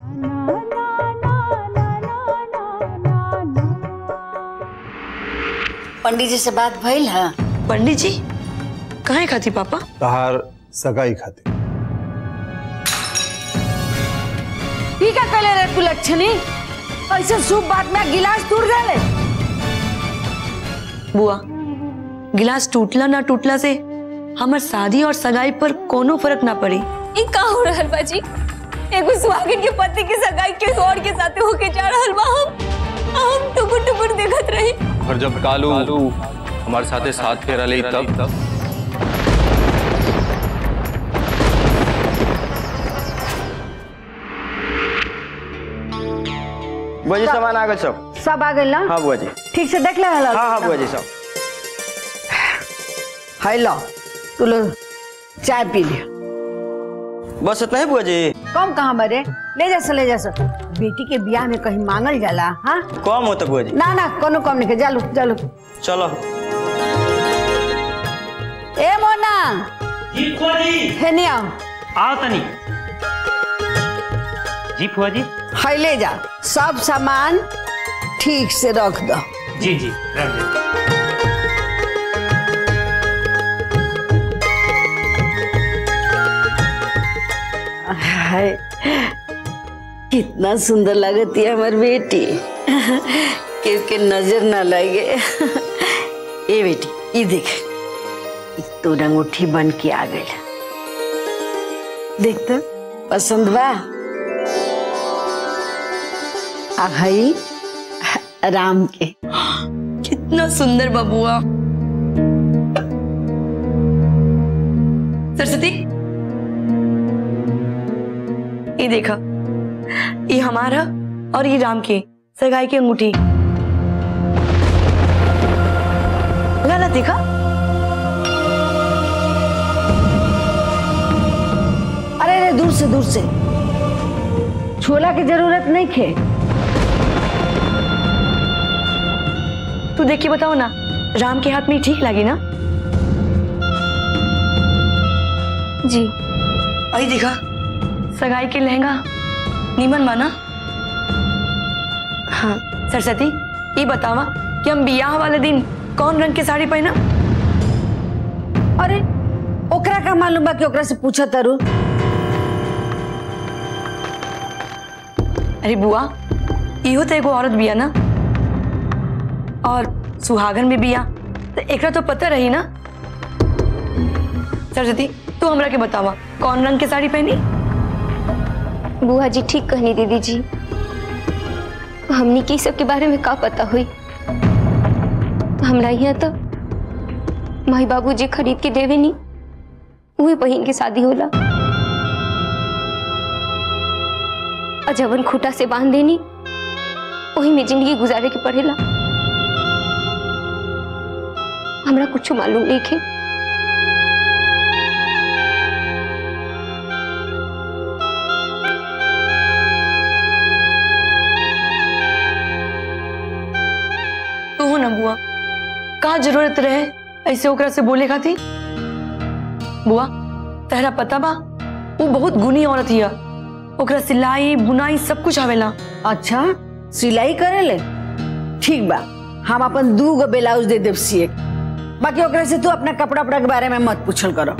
पंडित जी से बात भइल है पंडित जी कहाँ खाती पापा तहार सगाई खातिर ठीक है पहले रे तू लक्षणी ऐसे शुभ बात में गिलास टूट गए बुआ गिलास टूटला ना टूटला से हमार शादी और सगाई पर कोनो फर्क ना पड़ी ई का हो रहल बा जी एगो सुहागिन के पति के सगाई के और के साथे होके जा रहल बा हम हम टुकुर टुकुर देखत रही और जब कालू हमारे साथे साथ फेरा ले तब तब बुआ जी सामान आ गए सब सब आ गए ना हाँ बुआ जी ठीक से देख ले हाँ हाँ बुआ जी सब हाय लो तू लो चाय पी लिया बस इतना ही बुआ जी कम कहाँ मरे ले जा से ले जा से बेटी के बियाह में कहीं मांगल जाला हाँ कम होता बुआ जी ना ना कोनो कम नहीं के जालू जालू चलो ए मोना जी फुआ जी हे नहीं आओ आओ तनी जी फुआ जी हाय ले जा सब सामान ठीक से रख दो जी जी रख दे हाय कितना सुंदर लगती है हमारी बेटी क्योंकि नजर ना लगे ए बेटी ये देख ई तो अंगूठी बन के आ गई देख तो पसंद बा आ भाई राम के कितना सुंदर बबुआ सरस्वती ये देखा ये हमारा और ये राम की सगाई की अंगूठी लाला देखा अरे अरे दूर से दूर से छोला की जरूरत नहीं खे तू देख के बताओ ना राम के हाथ में ठीक लगी ना जी आई देखा सगाई के लहंगा नीमन माना हाँ सरस्वती ये बतावा कि हम बियाह वाले दिन कौन रंग की साड़ी पहना अरे ओकरा का मालूम बा कि ओकरा से पूछा तारू अरे बुआ इहो तो एगो औरत बिया ना और सुहागन भी बिया तो एकरा तो पता रही ना सरस्वती तू हमरा के बतावा कौन रंग की साड़ी पहनी बुआ जी ठीक कहनी दीदी जी हमनी के ई सब के बारे में का पता हुई हमरा यहाँ तो माई बाबू जी खरीद के देवे नी वही बहन की शादी होला और जवन खूटा से बांध देनी वही में जिंदगी गुजारे के पड़ेला हमरा कुछ मालूम नहीं है तू हो ना बुआ का जरूरत रहे ऐसे ओकरा से बोले खाती बुआ तहरा पता बा वो बहुत गुनी औरत हिया ओकरा सिलाई बुनाई सब कुछ आवेला अच्छा सिलाई करे ले ठीक बा हम अपन दू गो ब्लाउज दे देव सिए बाकी ओकरा से तू अपना कपड़ा उपड़ा के बारे में मत पूछल करो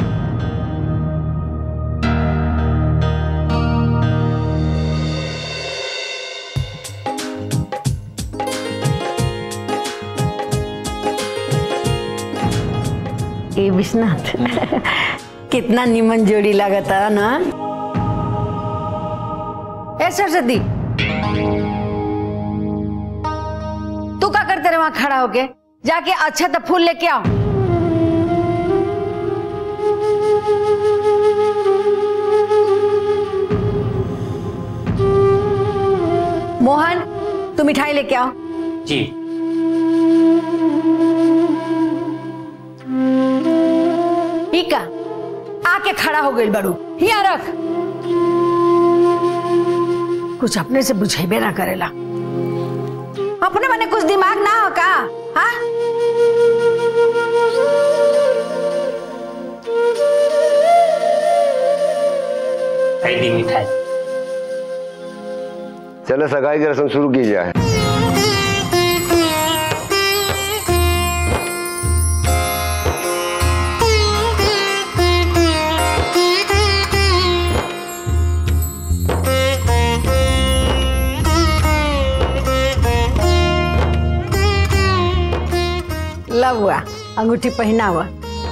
ए विश्वनाथ कितना निमन जोड़ी लागता ना ए सरस्वती तू क्या करते रहे वहां खड़ा होके जाके अच्छा तो फूल लेके आओ मोहन तू मिठाई लेके आओ जी ठीक है आके खड़ा हो गई बड़ू यहाँ रख कुछ अपने से बुझेबे ना करेला अपने मने कुछ दिमाग ना हो का हाँ खरीदी मिठाई चले सगाई की रस्म शुरू की जाए ला हुआ अंगूठी पहना हुआ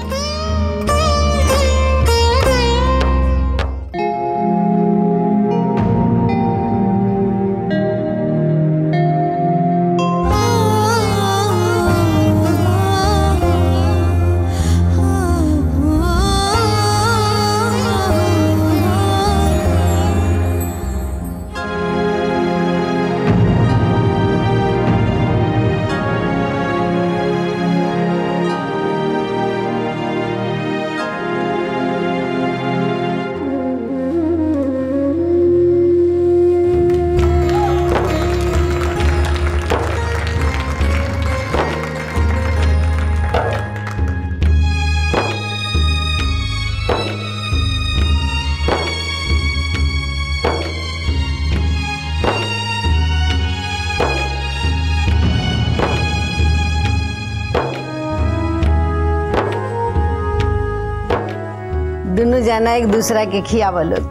दोनों जाना एक दूसरा के खियावा लोग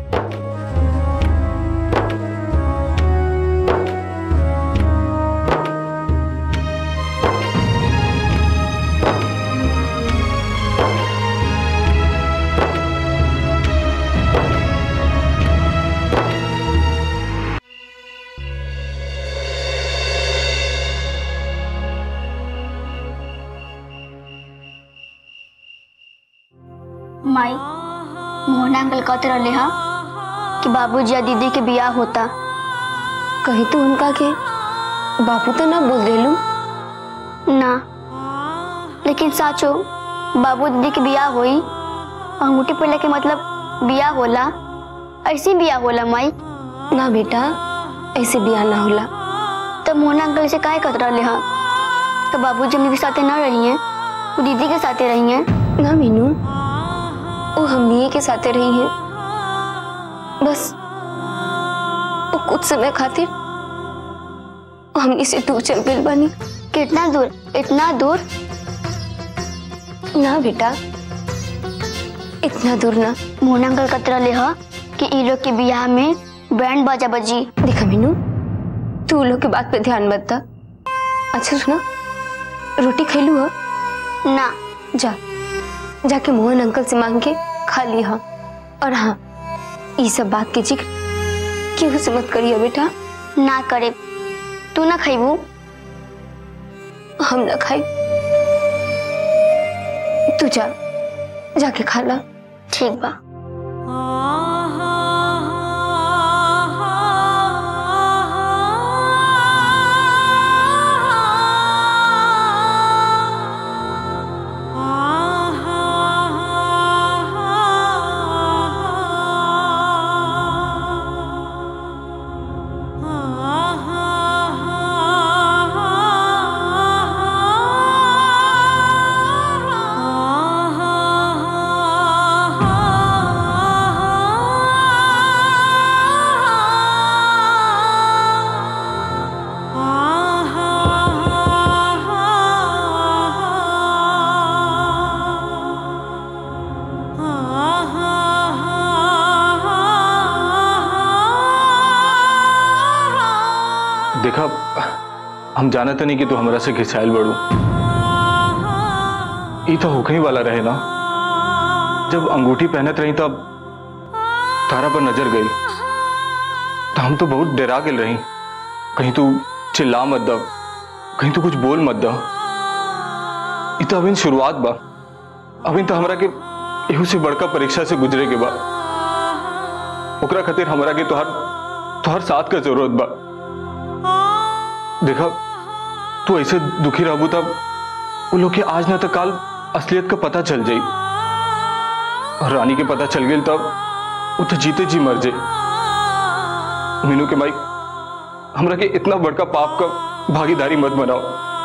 माई मोहना अंकल कहते रहले हा कि बाबूजी या दीदी के बियाह होता कही तो उनका के बापू तो ना बोल देलू ना लेकिन साचो बाबू दीदी के बियाह होई अंगूठी पहले के मतलब बियाह होला ऐसे ही बियाह होला माई ना बेटा ऐसे बियाह ना होला तब मोहना अंकल से काहे कहते रहले हा तो बाबूजी हमनी के साथे ना रही हैं वो दीदी के साथे रही हैं ना मीनू वो हमनिए के साथे रही है बस वो कुछ समय खातिर हमनी से दूर चल गई बानी कितना दूर इतना दूर ना बेटा इतना दूर ना मोहना अंकल कहते रहले हा कि ई लोग के बियाह में बैंड बाजा बजी देखा मीनू तू लोग के बात पे ध्यान मत दा अच्छा सुना रोटी खेलू हो ना जा जाके मोहन अंकल से मांग के खा लिया और हाँ ये सब बात के जिक्र केहू से मत करिए बेटा ना करे तू ना खैबू हम ना खाई तू जा जाके खा ला ठीक बा देखा हम जानत नहीं कि तू हमरा से घिसाइल बड़ू ई तो होखे ही वाला रहे ना जब अंगूठी पहनत रही तब तारा पर नजर गई तो हम तो बहुत डरा गेल रही कहीं तू चिल्ला मत द कहीं तू कुछ बोल मत द ई तो अभी शुरुआत बा अभी तो हमरा के एहू से बड़का परीक्षा से गुजरे के बा ओकरा खातिर हमरा के तोहर तोहर साथ का जरूरत बा देखा तू ऐसे दुखी रहबू तब वो लोग के आज ना तो काल असलियत का पता चल जाई और रानी के पता चल गई तब वो तो जीते जी मर जाई मीनू के माई हमरा के इतना बड़का पाप का भागीदारी मत बनाओ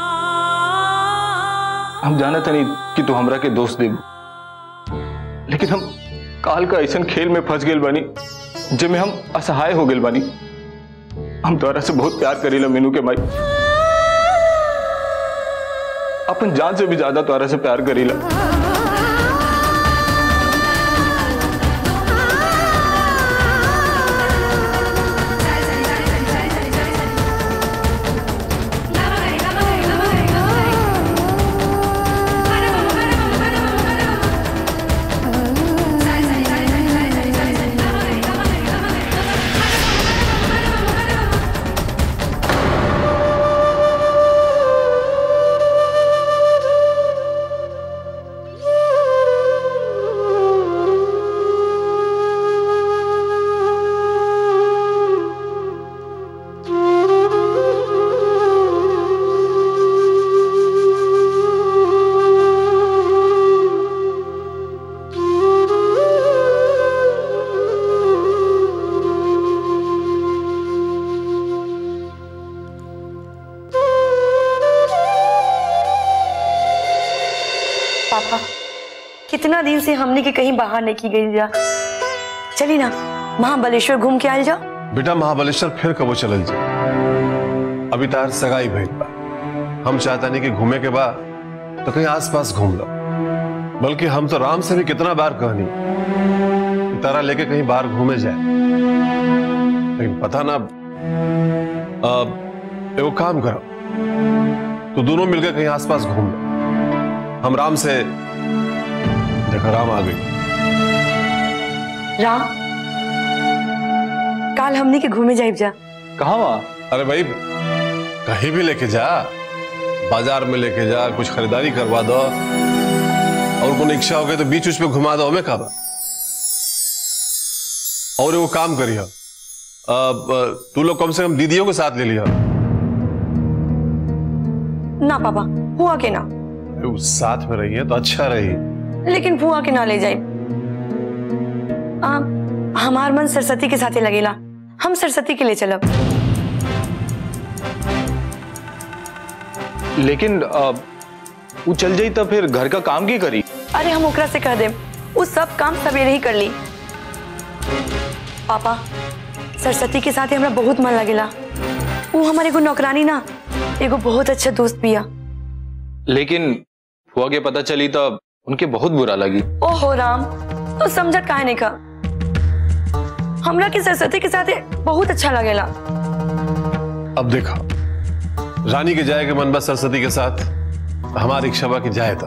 हम जाना नहीं कि तू हमरा के दोस्त दे लेकिन हम काल का ऐसा खेल में फंस गए बानी जिसमें हम असहाय हो गए बानी हम तोरा से बहुत प्यार करीला मीनू के माई अपन जान से भी ज्यादा तोरा से प्यार करीला पापा कितना दिन से हमने के कहीं बाहर नहीं की गई जा चली ना महाबलेश्वर घूम के आयल जाओ बेटा महाबलेश्वर फिर कबो चलल जी अभी तार सगाई भइल बा हम चाहता नहीं कि घूमे के बाद तो कहीं आसपास घूम लो बल्कि हम तो राम से भी कितना बार कहनी कि तारा लेके कहीं बाहर घूमे जाए लेकिन पता ना अब एगो काम करो तो दोनों मिलकर कहीं आसपास घूम लो हम राम से देखो राम आ गई राम काल हमने के घूमे जाइब जा कहा वहां अरे भाई कहीं भी लेके जा बाजार में लेके जा कुछ खरीदारी करवा दो और कोई इच्छा हो गई तो बीच उच पे घुमा दो हमें कहा और वो काम करियो अब तू लोग कम से कम दीदियों के साथ ले लिया ना पापा हुआ के ना वो साथ में रही है तो अच्छा रही लेकिन फुआ के ना ले जाए आ, हमार मन सरस्वती के साथे लगेला हम सरस्वती के ले चलब लेकिन अ, वो चल जाई तो फिर घर का काम की करी अरे हम ओकरा से कह दे वो सब काम सवेरे ही कर ली पापा सरस्वती के साथ हमरा बहुत मन लगेला वो हमारे एगो नौकरानी ना एगो बहुत अच्छा दोस्त बिया लेकिन फुआ के पता चली तो उनके बहुत बुरा लगी ओहो राम तो समझत काहे नहीं का हमरा के सरस्वती के साथ बहुत अच्छा लगेला अब देखो रानी के जाए के मन बस सरस्वती के साथ हमारी इच्छा बा कि जाए तो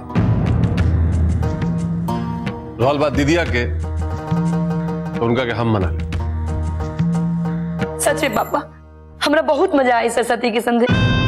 रहल बात दीदिया के तो उनका के हम मना ले सच में पापा हमरा बहुत मजा आई सरस्वती के संगे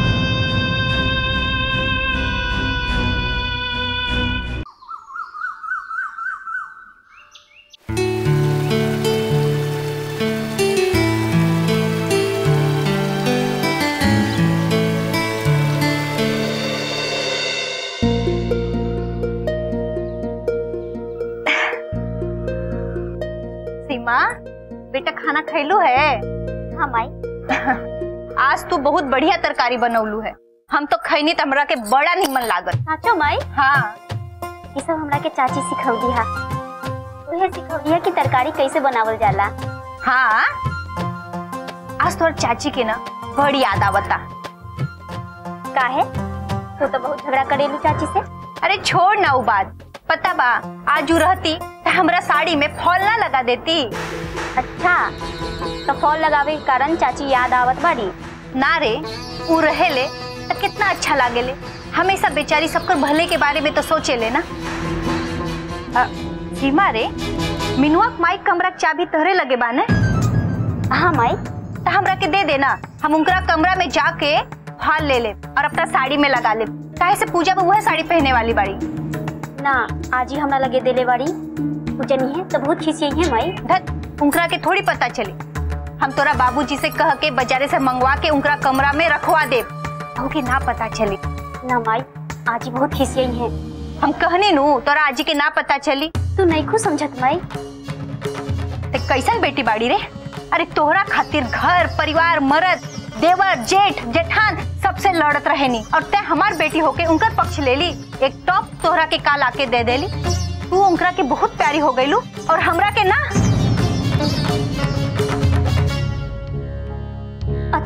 सीमा बेटा खाना खैलू है हाँ माई आज तू बहुत बढ़िया तरकारी बनौलू है हम तो खैनी तो हमरा के बड़ा निमन लागल साचो माई हाँ ये सब हमरा के चाची सिखौली हा उहे सिखौली है कि तरकारी कैसे बनावल जाला हाँ आज तोर चाची के ना बड़ी याद आवता काहे तू तो बहुत झगड़ा करेलू चाची से अरे छोड़ ना वो बात पता बा आज उ रहती तो हमरा साड़ी में फॉल ना लगा देती अच्छा तो फॉल लगावे के कारण चाची याद आवत बाड़ी ना रे उ रहेले तो कितना अच्छा लागेले हमेशा बेचारी सबकर भले के बारे में तो सोचे ले ना अ, सीमा रे मिनुआ के माइक कमरा के चाबी तहरे लगे बा ने हाँ माई तो हमरा के दे देना हम उनका कमरा में जाके फाल ले ले और अपना साड़ी में लगा ले काहे से पूजा में वह साड़ी पहने वाली बाड़ी ना आज ही हमरा लगे देले बाड़ी पूजनी है तो बहुत खिसी है माई धत उनकरा के थोड़ी पता चली हम तोरा बाबूजी से कह के बाजारे से मंगवा के उनकरा कमरा में रखवा दे के ना पता चली ना माई आज ही बहुत खिसी है हम कहने नु तोरा आजी के ना पता चली तू नहीं खुश समझत माई ते कैसन बेटी बाड़ी रे अरे तोहरा खातिर घर परिवार मर्द देवर जेठ जेठान सबसे लड़त रहेनी और ते हमार बेटी होके उनकर पक्ष ले ली एक टॉप तोहरा के काल आके दे देली तू उनकरा के बहुत प्यारी हो गईलू और हमरा के ना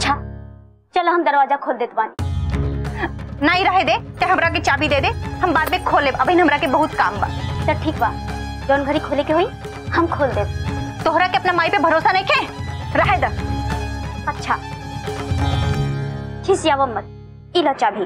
चलो हम दरवाजा खोल देत बानी नहीं रहे दे ते हमरा के चाबी दे दे हम बाद में खोले अभी हमरा के बहुत काम बा तो ठीक बा जौन घड़ी खोले के हुई हम खोल देत तोहरा के अपना माई पे भरोसा नहीं के रहे द अच्छा खिसियावा मत इला चाबी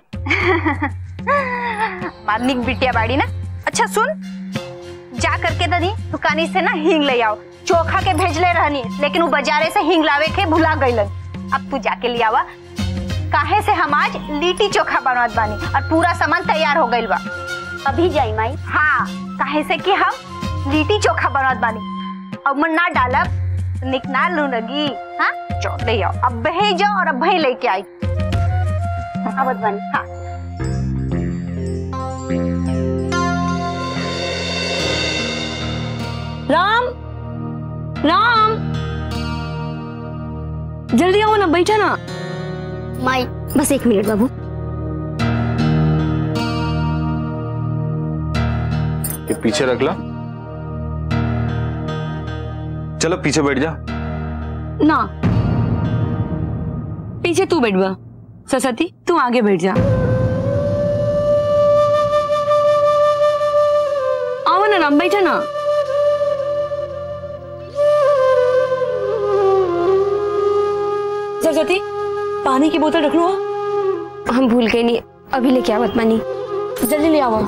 मारनिक बिटिया बाड़ी ना अच्छा सुन जा करके दनी दुकानी से ना हींग ले आओ चोखा के भेजले रहनी लेकिन वो बाजारे से हींग लावे के भुला गईलन अब तू जाके ले आवा काहे से हम आज लिट्टी चोखा बनवत बानी और पूरा सामान तैयार हो गइल बा अभी जाई माई हाँ काहे से कि हम लिट्टी चोखा बनवत बानी अब मन ना डालब तो निक ना लू लगी हाँ चो ले आओ अब बहे जाओ और अब भई लेके आई आवत बानी हाँ राम राम जल्दी आओ ना बैठा ना माई बस एक मिनट बाबू ये पीछे रख ला चलो पीछे बैठ जा ना पीछे तू बैठ बा सरस्वती तू आगे बैठ जा आओ ना राम बैठा ना सरस्वती पानी की बोतल रख लो हम भूल गए नहीं अभी लेके आवत बानी जल्दी ले आओ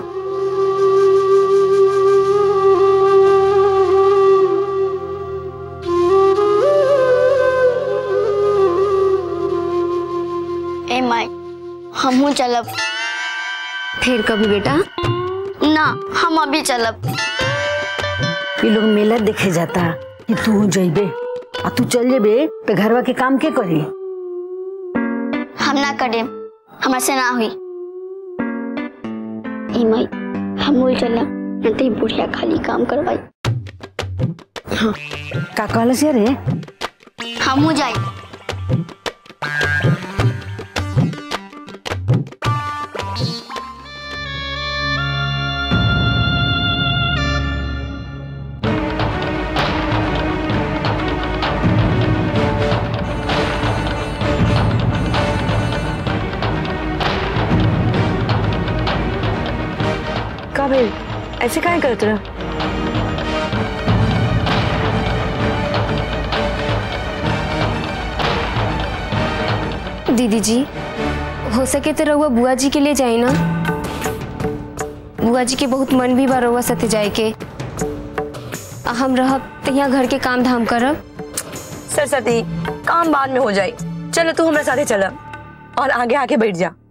ए माई हमहू चलब फिर कभी बेटा ना हम अभी चलब ये लोग मेला देखे जाता कि तू जइबे आ तू चल जेबे तो घरवा के काम के करी हम ना करे हमारे से ना हुई ए माई हम बोल चलब नहीं तो ये बुढ़िया खाली काम करवाई का कहल से रे हमहू जाई का भाई ऐसे काहे करत रहा दीदी जी हो सके तो रहुआ बुआ जी के लिए जाए ना बुआ जी के बहुत मन भी बा रहुआ साथे जाए के आ हम रहब तो यहाँ घर के काम धाम करब सरस्वती काम बाद में हो जाए चलो तू हमारे साथे चला और आगे आके बैठ जा